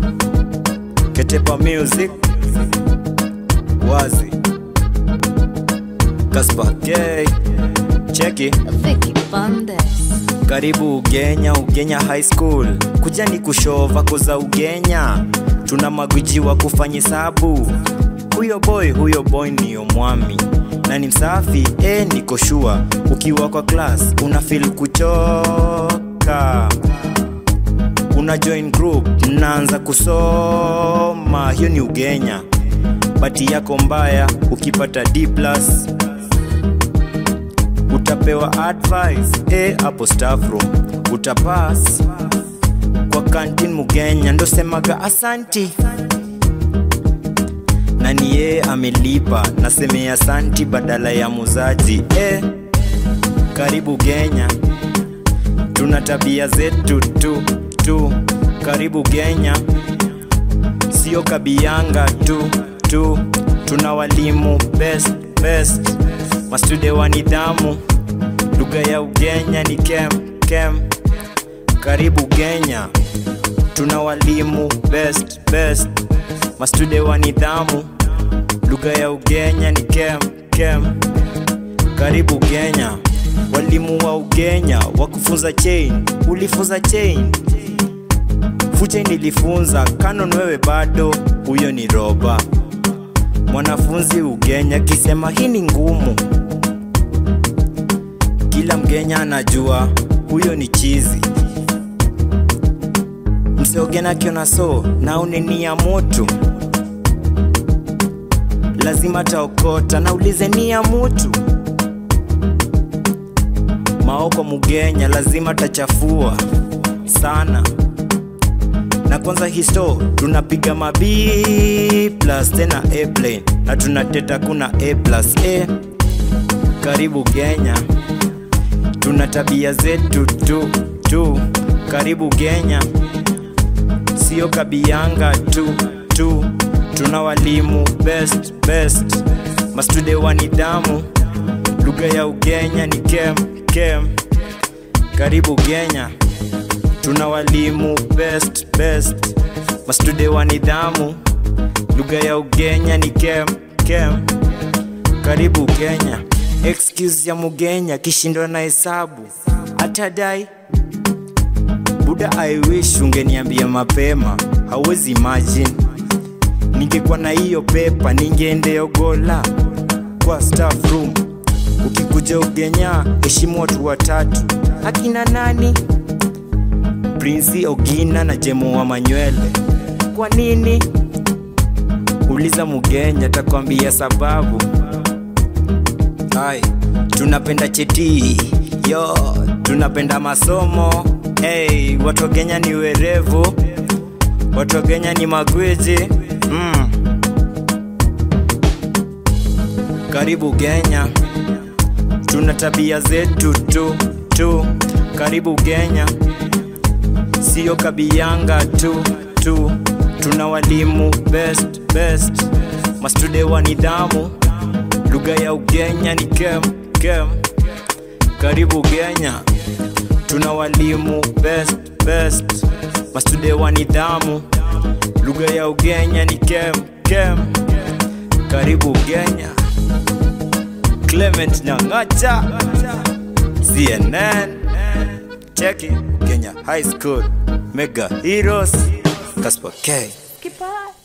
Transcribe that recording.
Ketepa Music Wazi Kaspa K Cheki Vicky Bandes. karibu Ugenya, Ugenya High School. Kuja ni kushova koza Ugenya, tuna magwiji wa kufanya hesabu. Huyo boy, huyo boy niyo mwami na ni msafi eh, niko sure. Ukiwa kwa class una feel kuchoka, una join group, mnaanza kusoma. Hiyo ni Ugenya. Bati yako mbaya ukipata D plus utapewa advice eh, hapo staff room utapass kwa kantin mugenya ndo semaga asanti na ni yeye amelipa nasemea asanti badala ya muzaji eh, karibu Kenya tuna tabia zetu tu tu karibu Kenya sio kabianga tu tu tuna walimu best best mastude wa nidhamu lugha ya ugenya ni kem kem karibu Kenya tuna walimu best best mastude wa nidhamu lugha ya ugenya ni kem kem karibu Kenya walimu wa ugenya wa kufunza chain ulifunza chain fucha nilifunza kanon wewe bado huyo ni roba mwanafunzi ugenya kisema hii ni ngumu kila mgenya anajua huyo ni chizi mseogena kiona so na uneni ya moto lazima taokota na ulize ni ya mutu maoko mugenya lazima tachafua sana na kwanza histo tunapiga mabi plus tena airplane na tunateta kuna a plus a karibu Kenya tuna tabia zetu tu tu karibu Kenya sio kabianga tu tu tuna walimu best best mastude wa nidhamu lugha ya ugenya ni kem kem karibu Kenya tuna walimu best best mastude wa nidhamu lugha ya ugenya ni kem kem karibu Kenya excuse ya mugenya kishindwa na hesabu atadai buda I wish ungeniambia mapema hauwezi imagine ningekuwa na hiyo pepa ningeendeogola kwa staff room ukikuja ugenya heshimu watu watatu akina nani Prince Ogina na Jemo wa Manywele. Kwa nini? Uliza Mugenya takwambia sababu. Hai, tunapenda cheti yo, tunapenda masomo hey, watu wa Kenya ni werevu, watu wa Kenya ni magwiji mm. Karibu Kenya, tuna tabia zetu tu tu. Karibu Kenya sio kabianga tu tu tuna walimu best best mastude wa nidhamu lugha ya ugenya ni kem kem karibu Kenya tuna walimu best best mastude wa nidhamu lugha ya ugenya ni kem kem karibu Kenya Clement Nyang'acha CNN Cheki Kenya High School Mega Heroes Kaspa K Goodbye.